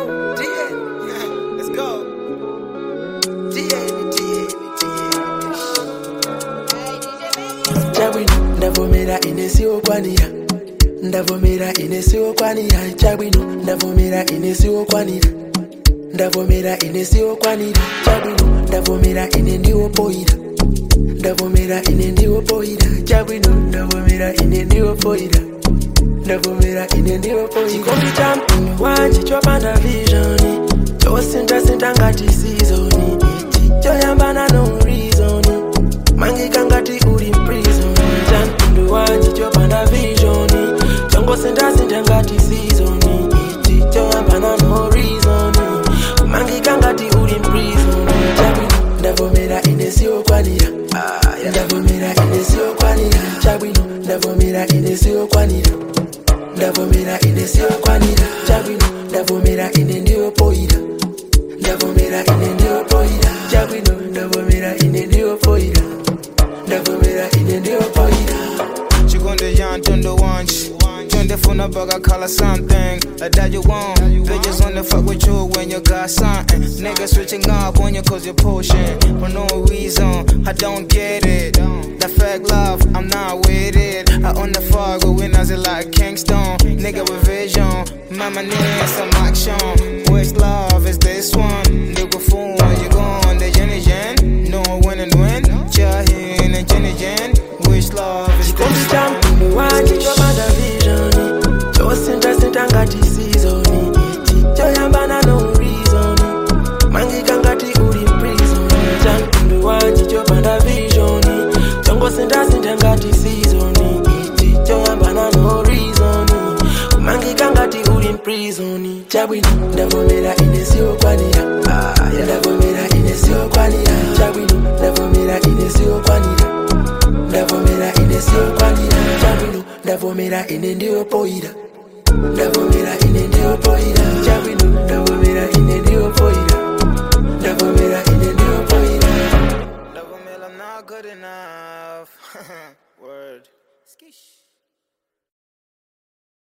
Let's go. chabwino ndavomera ine siwokwanira ndavomera ine siwokwanira chabwino ndavomera ine siwokwanira ndavomera ine siwokwanira chabwino ndavomera ine ndiwopoira ndavomera ine ndiwopoira chabwino ndavomera ine ndiwopoira ndavomera ine ndiwopoira chikondi cha mpingo wanje chopanda visioni chosindasinda ngati sizoni ichi choyambana no reasoni mangika ngati uli mprison cha mpingo wanje chopanda visioni chongosindasinda ngati sizoni ichi choyambana no reasoni mangika ngati uli mprison chabwino ndavomera ine siwokwanira ndavomera ine siwokwanira chabwino ndavomera ine siwokwanira ndavomera ine siwokwanira chabwino ndavomera ine ndiwopoira ndavomera ine ndiwopoira chabwino ndavomera ine ndiwopoira ndavomera ine ndiwopoira Chigonde yan tondo wanch. Tunde funa bugger color something like that you want. Bitches only fuck with you when you got something. Niggas switching up on you cause you're pushing. For no reason, I don't get it. That fake love, I'm not with it. I own the fog, but when I it like Kingston. Nigga with vision, mama needs some action. Which love is this one? Nigga fool, you gone, the Jenny Jen. No win and win. Jahin and Jenny Jen. Which love is chikondi this cha one? mpingo wanje chopanda visioni chosindasinda ngati sizoni ichi choyambana no reasoni mangika ngati uli mprison cha mpingo wanje chopanda visioni chongosindasinda ngati sizoni ichi choyambana no reasoni mangika ngati uli mprison chabwino ndavomera ine siwokwanira ndavomera ine siwokwanira chabwino ndavomera ine siwokwanira ndavomera ine siwokwanira chabwino ndavomera ine ndiwopoira ndavomera ine ndiwopoira chabwino ndavomera ine ndiwopoira ndavomera ine ndiwopoira Love 'em, I'm not good enough. Word. Skish.